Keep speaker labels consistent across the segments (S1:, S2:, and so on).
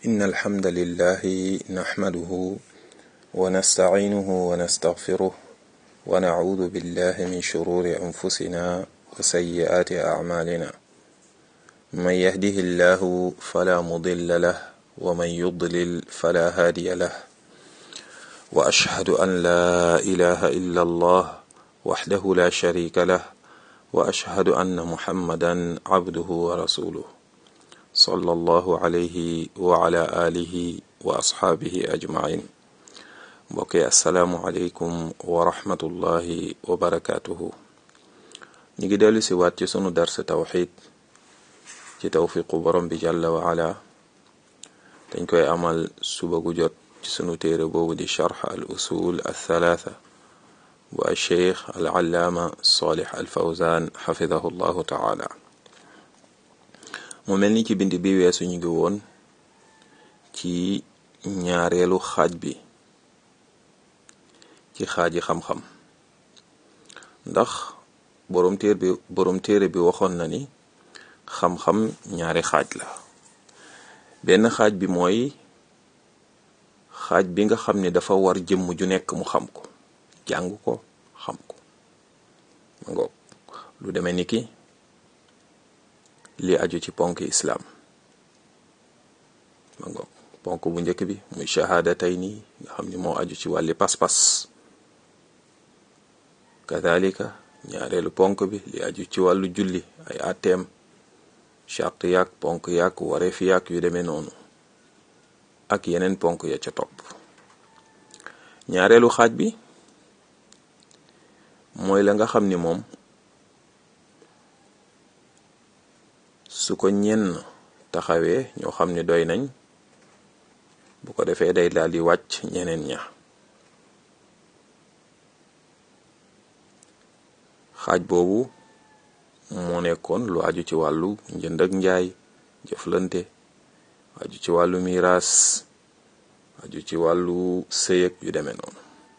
S1: إن الحمد لله نحمده ونستعينه ونستغفره ونعوذ بالله من شرور أنفسنا وسيئات أعمالنا من يهده الله فلا مضل له ومن يضلل فلا هادي له وأشهد أن لا إله إلا الله وحده لا شريك له وأشهد أن محمدا عبده ورسوله صلى الله عليه وعلى آله وأصحابه أجمعين mbokki asalaamualeykum wa rahmatullahi wa barakaatuhu ñu ngi dellu si waat ci sunu dars tawxid ci tawfiqu borom bi jàlla wa ala dañ koy amal suba gu jot ci sunu téere boobu di charx al usul al thalaatha bu al cheikh al allaama salih al fawzan xafidahu llahu taala mu mel ni ci bind bi weesu ñu ngi woon ci ñaareelu xaaj bi ci xaaji xam-xam ndax boroom téer bi boroom téere bi waxoon na ni xam-xam ñaari xaaj la benn xaaj bi mooy xaaj bi nga xam ni dafa war jëmm ju nekk mu xam ko jàng ko xam ko ma ngoog lu demee ni ki li aju ci ponk islaam ma ngoog ponk bu njëkk bi muy shahaadatayni nga xam ni moo aju ci wàlli pas-pas kadalika ñaareelu ponk bi li aju ci wàllu julli ay àtteem chart yaak ponk yaak wareef yaak yu demee noonu ak yeneen ponk ya ca topp ñaareelu xaaj bi mooy la nga xam ni moom su ko ñenn taxawee ñoo xam ni doy nañ bu ko defee day daal di wàcc ñeneen ña xaaj boobu moo nekkoon lu aju ci wàllu njënd ak njaay jëflante aju ci wàllu miraas aju ci wàllu sëyëg yu demee noonu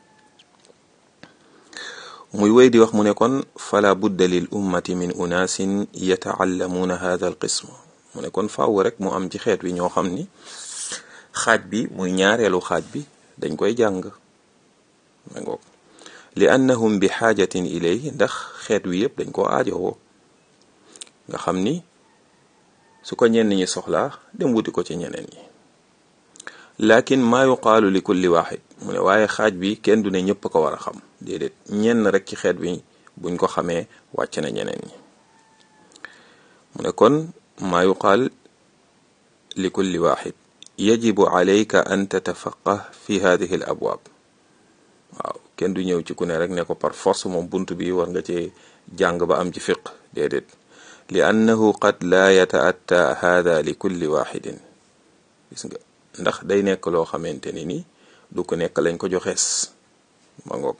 S1: muy wéy di wax mu ne kon fala budda lil ummati min unaasin yataallamuuna hada al qism mu ne kon faaw rek mu am ci xeet wi ñoo xam ni xaaj bi muy ñaareelu xaaj bi dañ koy jàng ma ngoog li annahum bi xaajatin ilay ndax xeet wi yëpp dañ koo aajowoo nga xam ni su ko ñenn ñi soxlaa dem wuti ko ci ñeneen ñi lakin maa yuqaalu li kulli waaxid mu ne waaye xaaj bi kenn du ne ñëpp ko war a xam déedéet ñenn rek ci xeet bi buñ ko xamee wàcc na ñeneen ñi mu ne kon maa yuqaal li kulli waaxid yajibu alayka an tatafaqah fi hadihi al abwaab waaw kenn du ñëw ci ku ne rek ne ko par force moom bunt bi war nga cee jàng ba am ci fiq déedéet li annahu qad laa yataatta hada li kulli waxidin gis nga ndax day nekk loo xamante ni ni du ko nekk lañ ko joxees ma ngoog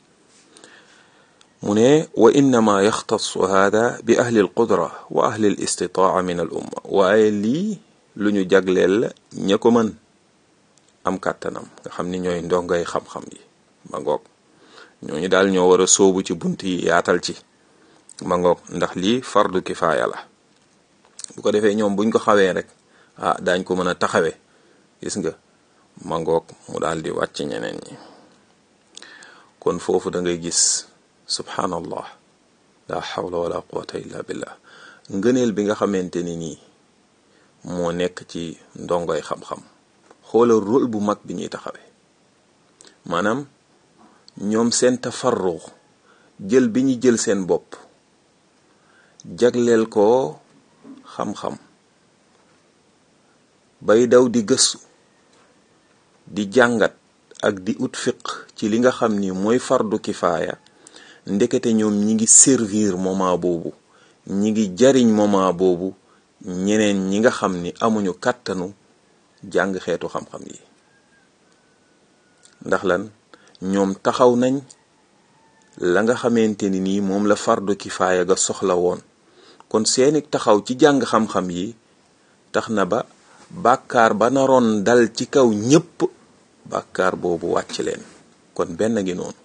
S1: mu ne wa innama yaxtasu hada bi ahli al qudra wa ahli al istitaa min al umma waaye lii lu ñu jagleel la ña ko mën am kàttanam nga xam ni ñooy ndongay xam-xam yi ma ngoog ñooñu daal ñoo war a sóobu ci bunt yi yaatal ci ma ngoog ndax lii fardu kifaaya la bu ko defee ñoom buñ ko xawee rek ah daañ ko mën a taxawee gis nga ma ngoog mu daal di wàcc ñeneen ñi kon foofu da ngay gis subhanallah la hawla wala quwata illa billah ngëneel bi nga xamante ni nii moo nekk ci ndongoy xam-xam xoolal rôle bu mag bi ñuy taxawee maanaam ñoom seen tafarru jël bi ñu jël seen bopp jagleel ko xam-xam bay daw di gëstu di jàngat ak di ut fiq ci li nga xam ni mooy fardu kifaaya ndekete ñoom ñi ngi servir moment boobu ñi ngi jariñ moment boobu ñeneen ñi nga xam ni amuñu kàttanu jàng xeetu xam-xam yi ndax lan ñoom taxaw nañ la nga xamante ni nii moom la fardu kifaaya ga soxla woon kon seeni taxaw ci jàng xam-xam yi tax na ba bàkkaar ba naroon dal ci kaw ñépp bàkkaar boobu wàcc leen kon benn gi noonu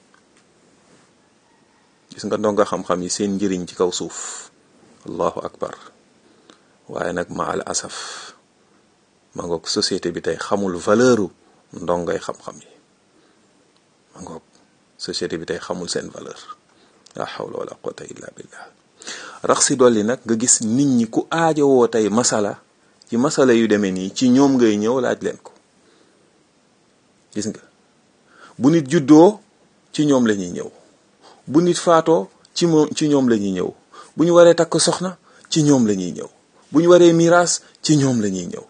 S1: gis nga ndonga xam-xam yi seen njëriñ ci kaw suuf allahu akbar waaye nag ma al asaf ma ngoog société bi tey xamul valeuru ndongay xam-xam yi ma ngoog société bi tey xamul seen valeur la hawla wala quwwata illa billah rax si dolli nag nga gis nit ñi ku aajowoo tey masala ci masala yu demee nii ci ñoom ngay ñëw laaj leen ko gis nga bu nit juddoo ci ñoom la ñuy ñëw bu nit faatoo ci moom ci ñoom la ñuy ñëw bu ñu waree takk soxna ci ñoom la ñuy ñëw bu ñu waree miraas ci ñoom la ñuy ñëw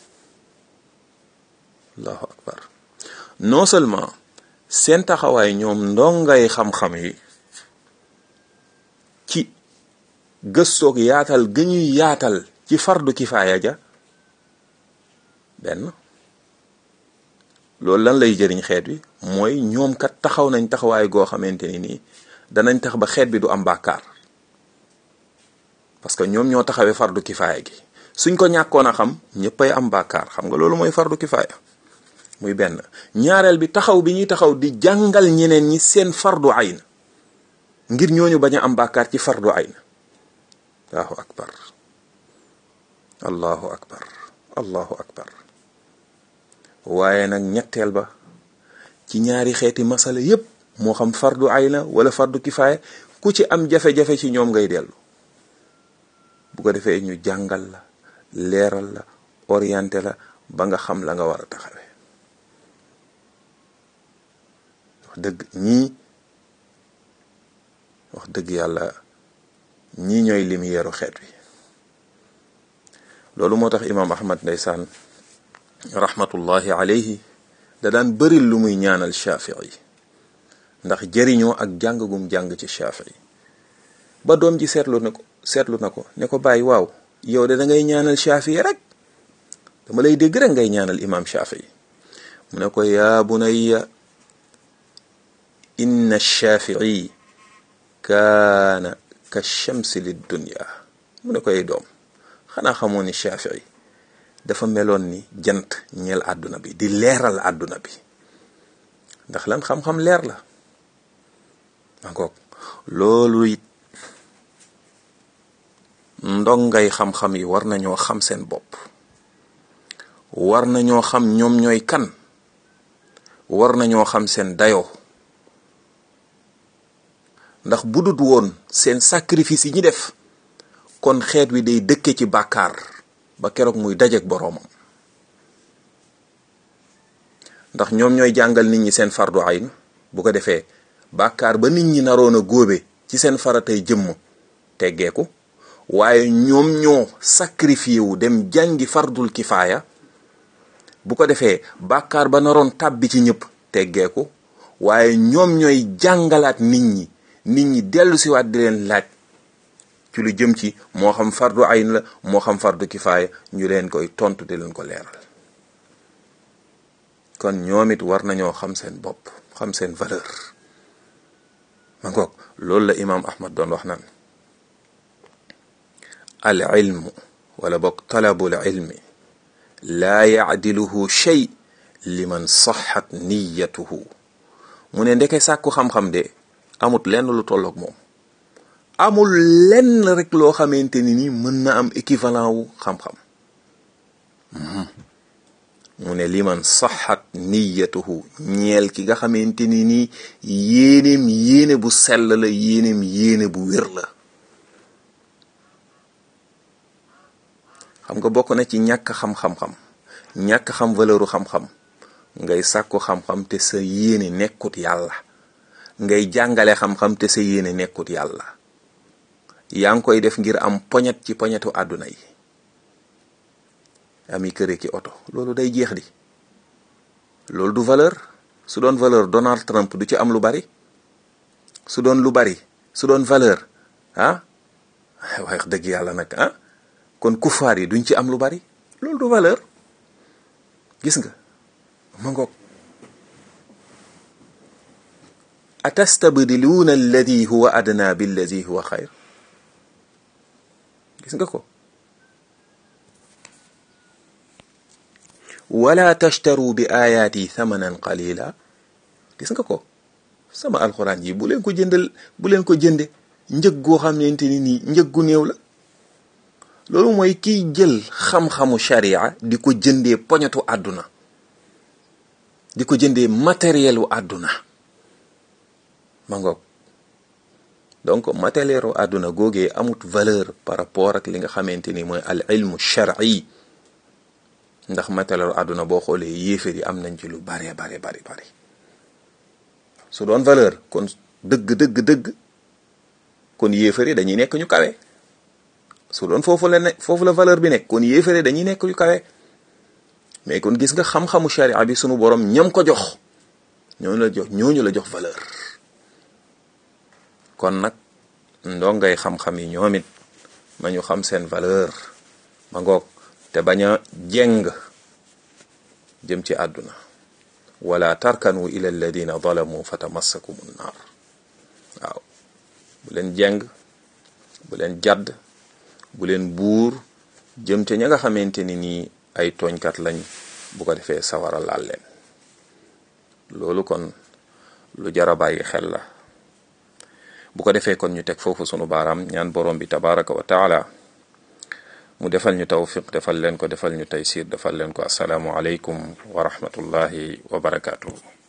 S1: allahu akbar non seulement seen taxawaay ñoom ndongay xam-xam yi ci gëstoog yaatal ga ñuy yaatal ci fardu kifaaya ja benn loolu lan lay jëriñ xeet wi mooy ñoom kat taxaw nañ taxawaay goo xamante ni nii danañ tax ba xeet bi du am bàkkaar parce que ñoom ñoo taxawee fardu kifaaya gi suñ ko ñàkkoon a xam ñëppay am bàkkaar xam nga loolu mooy fardu kifaaya muy benn ñaareel bi taxaw bi ñuy taxaw di jàngal ñeneen ñi seen fardu ayn ngir ñooñu bañ a am bàkkaar ci fardu ayn allahu akbar allahu akbar allahu akbar waaye nag ñetteel ba ci ñaari xeeti masala yépp moo xam fardu ayna wala fardu kifaaya ku ci am jafe-jafe ci ñoom ngay dellu bu ko defee ñu jàngal la leeral la orienté la ba nga xam la nga war a taxawee wax dëgg ñii wax dëgg yàlla ñii ñooy lumière xeet wi loolu moo tax imaam ahmad ndeysaan rahmatullahi alayhi da daan bëril lu muy ñaanal shafii ndax jëriñoo ak jàng gum jàng ci shafii ba doom ji seetlu na ko seetlu na ko ne ko bàyyi waaw yow de da ngay ñaanal shafii rek dama lay dégg rek ngay ñaanal imaam shafii mu ne ko yaa bunayya inna shafii kaana ka shamsi lid dunya mu ne ko ay doom xanaa xamoo ni shafii dafa meloon ni jant ñeel àdduna bi di leeral àdduna bi ndax lan xam-xam leer la mangoog loolu it ndongay xam-xam yi war nañoo xam seen bopp war nañoo xam ñoom ñooy kan war nañoo xam seen dayoo ndax bu dut woon seen sacrifice yi ñi def kon xeet wi day dëkke ci bàkkaar ba keroog muy dajeek boroomam ndax ñoom ñooy jàngal nit ñi seen fardu ayn bu ko defee bàkkaar ba nit ñi naroon a góobe ci seen faratay jëmm teggeeku waaye ñoom ñoo sacrifié wu dem jàngi fardul kifaaya bu ko defee bàkkaar ba naroon tàbbi ci ñëpp teggeeku waaye ñoom ñooy jàngalaat nit ñi nit ñi dellu siwaat di leen laaj ci lu jëm ci moo xam fardu ayn la moo xam fardu kifaaya ñu leen koy tontu di leen ko leeral kon ñoom it war nañoo xam seen bopp xam seen valeur ma ngoog loolu la imaam ahmad doon wax naan al ilmu wala boog talabul ilmi laa yaadiluhu shay liman saxat niyatuhu mu ne ndeke sàkku xam-xam de amut lenn lu tolloog moom amul lenn rek loo xamante ni ni mën na am équivalent wu xam-xam mu ne liman saxat niyatuhu ñeel ki nga xamante ni nii yéeneem yéene bu sell la yéeneem yéene bu wér la xam nga bokk na ci ñàkk xam-xam-xam ñàkk xam valeuru xam-xam ngay sàkku xam-xam te sa yéene nekkut yàlla ngay jàngale xam-xam te sa yéene nekkut yàlla yaa ngi koy def ngir am poñet ci poñetu àdduna yi ami këre ki oto loolu day jeex di loolu du valeur su doon valeur Donald Trump du ci am lu bari su doon lu bari su doon valeur ah wax dëgg yàlla nag ah kon kufaar yi duñ ci am lu bari loolu du valeur gis nga ma ngoog atastabdiluuna alladi huwa adna billadi huwa xayr gis nga ko wala tashtaru bi ayaati thamanan qalila gis nga ko sama alxuraan yi bu leen ko jëndal bu leen ko jënde njëg goo xamante ni nii njëg gu néew la loolu mooy kiy jël xam-xamu sharia di ko jëndee poñetu àdduna di ko jëndee matériel wu àdduna ma ngoog donc matériel wu àdduna googee amut valeur par rapport ak li nga xamante ni mooy al ilmu shar'i ndax matériel wu àdduna boo xoolee yéefar yi am nañ ci lu bare bare bari bari su doon valeur kon dëgg dëgg dëgg kon yéefar yi dañuy nekk ñu kawe su doon foofu la ne foofu la valeur bi nekk kon yéefar yi dañuy nekk ñu kawe mais kon gis nga xam-xamu sharia bi sunu borom ñam ko jox ñooñu la jox ñooñu la jox valeur kon nag ndongay xam-xam yi ñoom it ma ñu xam seen valeur ma ngoog te bañ a jeng jëm ci àdduna wala tarkanu ila alladina zalamu fatamassakum nnaar waaw bu leen jeng bu leen jadd bu leen buur jëm ca ña nga xamante ni nii ay tooñkat lañ bu ko defee sawara laal leen loolu kon lu jara bàyyi xel la bu ko defee kon ñu teg foofu sunu baaraam ñaan borom bi tabaraka wa taala mu defal ñu tawfiq defal leen ko defal ñu taysir defal leen ko asalaamu aleykum wa rahmatullahi wa barakaatuhu